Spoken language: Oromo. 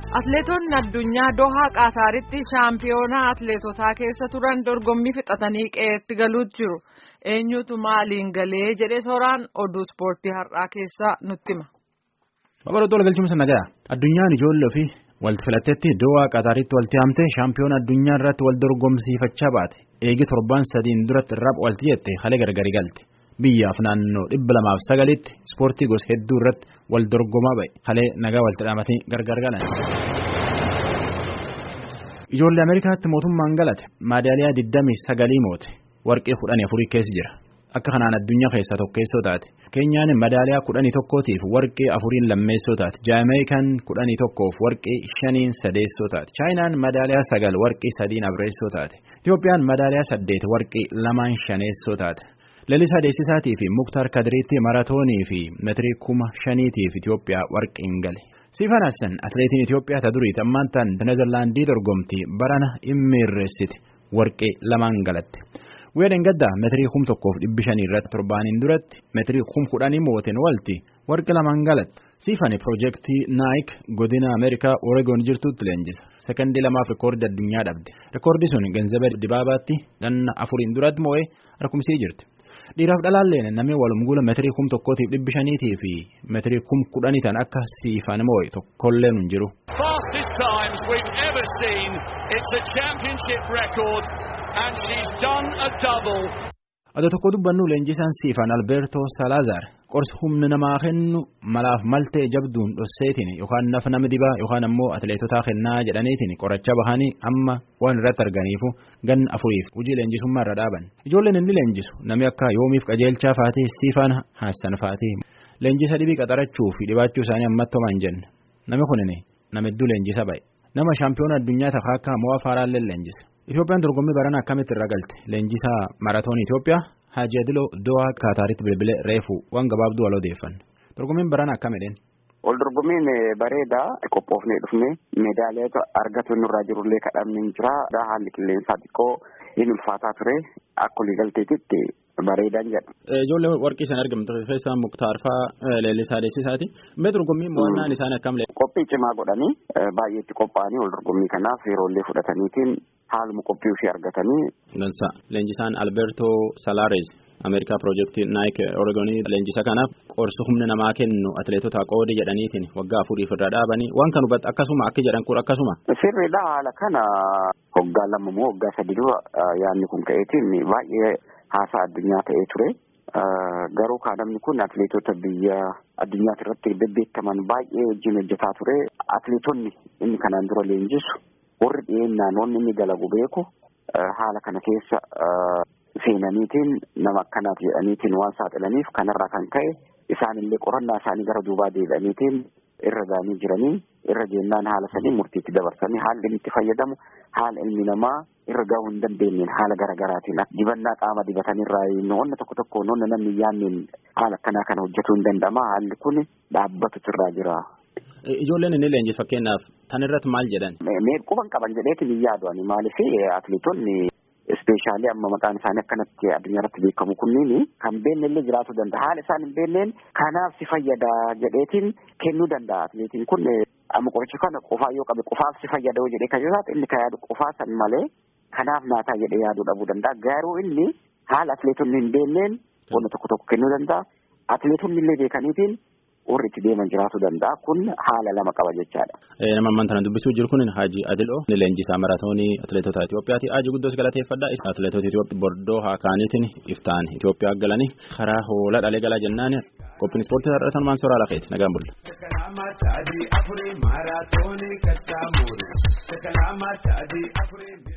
Atleetonni addunyaa Dohaa Qaataaritti shaampiyoonaa atleetotaa keessa turan dorgommii fixatanii qe'eetti galuutu jiru. Eenyutu maaliin galee jedhee sooraan oduu ispoortii har'aa keessaa nutti hima. Babal'oo tola galchuun nagaa addunyaan ijoollee fi walti filatteetti Dohaa Qaataaritti walti hamte shaampiyoona addunyaa irratti wal dorgomsiifachaa baate eegi torbaan sadiin duratti irraa walti jette haala gargari galte. biyyaaf naannoo dhibba lamaaf sagalitti ispoortii gosa hedduu irratti wal dorgomaa ba'e halee nagaa walitti dhaamatanii gargar galan. Ijoollee Ameerikaatti mootummaan galate maadaaliyaa 29 moote warqee 14 keessa jira akka kanaan addunyaa keessaa tokkeessoo taate keenyaan madaaliyaa 11tiif warqee 4 lammeessoo taate jaameekaan 11f warqee 5 sadeessoo taate chaayinaan madaaliyaa 9 warqee 3 afreessoo taate Itiyoophiyaan madaaliyaa 8 warqee 2 shaneessoo taate. Lalisaa Deessisaatii fi Muktaar Kadiriitti maratoonii fi meetirii kuma shaniitiif Itoophiyaa warqeen gale. Siifan Hassan atileetiin Itoophiyaa ta duriiti ammaan tan Neezerlaandii dorgomtii barana immiirreessiti warqee lamaan galatte. Weedeen gaddaa meetirii kum tokkoof dhibbi shanii irratti torbaaniin duratti meetirii kum kudhanii mooteen walti warqee lamaan galatte. Siifan piroojeektii Naayik godina Ameerikaa Oreegoon jirtutti leenjisa. Sekondii lamaaf rikoordi addunyaa dhabde. Rikoordi sun Genzabee Dibaabaatti ganna afuriin duratti moo'ee harkumsii jirti. Dhiiraaf dhalaalleen namni walumguula meetirii kum tokkootiif dhibbi shaniitii fi meetirii kum kudhanii tan akka siifan moo'e tokkolleen hin jiru. Fastest times we've ever seen. It's a championship record and she's done a double. Adoo tokko dubbannu leenjisaan siifan Albeertoo Salaazaar qorsi humna namaa kennu malaaf maltee jabduun dhosseetiin yookaan naf nama dibaa yookaan ammoo atileetotaa kennaa jedhaniitiin qoracha bahanii amma waan irratti arganiifu ganna afuriif hojii leenjisummaa irra dhaaban. Ijoolleen inni leenjisu namni akka yoomiif qajeelchaa faatee siifan haassan faatee leenjisa dhibii qaxarachuu fi dhibaachuu isaanii ammatti homaa hin jenne namni kunin nama hedduu leenjisa ba'e nama shaampiyoona addunyaa takkaa akka mo'aa faaraallee leenjisa. Itoophiyaan dorgommii barana akkamitti irra galte leenjisaa maratoonii Itoophiyaa Haaji Adiloo Dohaa Kaataaritti bilbilee reefu waan gabaabduu wal odeeffan dorgommiin barana akkamidheen. Wal dorgommiin bareedaa qophoofnee dhufnee meedaaliyaa argatu nurraa jirullee kadhamni hin jira haalli qilleensaa xiqqoo hin ulfaataa ture akka waliigalteetitti bareedaan jedha. Ijoollee warqii isaan argamtu keessaa Muktaar fa'aa Leellisaa Deessisaati. Mee dorgommiin mo'annaan isaanii akkam Qophii cimaa godhanii baay'eetti qophaa'anii wal dorgommii kanaaf yeroollee fudhataniitiin haaluma qophii ofii argatanii. Dansa leenjisaan Alberto Salaares Ameerikaa piroojeektii Naayik Oreegonii leenjisa kanaaf qorsu humna namaa kennu atileetota qoodi jedhaniitiin waggaa afuriif irra dhaabanii waan kan hubatu akkasuma akka jedhan kun akkasuma. Sirriidha haala kana waggaa lama moo waggaa sadi dura yaadni kun ka'eetiin baay'ee haasaa addunyaa ta'ee ture. Garuu kan namni kun atileetota biyya addunyaati irratti bebbeekaman baay'ee wajjin hojjetaa ture. Atileetonni inni kanaan dura leenjisu warri dhiyeennaan wanni inni dalagu beeku haala kana keessa seenaniitiin nama akkanaati jedhaniitiin waan saaxilaniif kanarraa kan ka'e isaanillee qorannaa isaanii gara duubaa deebi'aniitiin irra ga'anii jiranii irra jeennaan haala sanii murtiitti dabarsanii haalli inni itti fayyadamu haala ilmi namaa irra ga'uu hin dandeenyeen haala garaagaraatiin dibannaa qaama dibatanirraa wanna tokko tokko wanna namni yaanneen haala akkanaa kana hojjetuu hin danda'ama haalli kun dhaabbatutu irraa jira. Ijoolleen inni leenjis fakkeenyaaf tan irratti maal jedhan? Mee quban qaban jedheetiin hin yaadu ani maaliif atileetonni ispeeshaalii amma maqaan isaanii akkanatti addunyaa irratti beekamu kunniin kan beenne illee jiraachuu danda'a haala isaan hin beenneen kanaaf si fayyada jedheetiin kennuu danda'a atileetiin kun amma qoricha kana qofaa yoo qabe qofaaf si fayyada yoo jedhee kan jiraatu inni kan yaadu qofaa san malee kanaaf naataa jedhee yaaduu dhabuu danda'a garuu inni haala atileetonni hin beenneen wanta tokko tokko kennuu danda'a atileetonni illee beekaniitiin warri itti deeman jiraachuu danda'a kun haala lama qaba jechaadha. Nama ammaan tana dubbisuu jiru kun Haaji Adiloo leenjisaa maraatoonii atileetota Itoophiyaati. Haaji guddoos galateeffadha. Atileetota Itoophiyaa bordoo haakaaniitiin iftaan Itoophiyaa galanii karaa hoolaa dhalee galaa jennaan qophiin ispoortii har'atan maan soraa lafeeti nagaan bulla.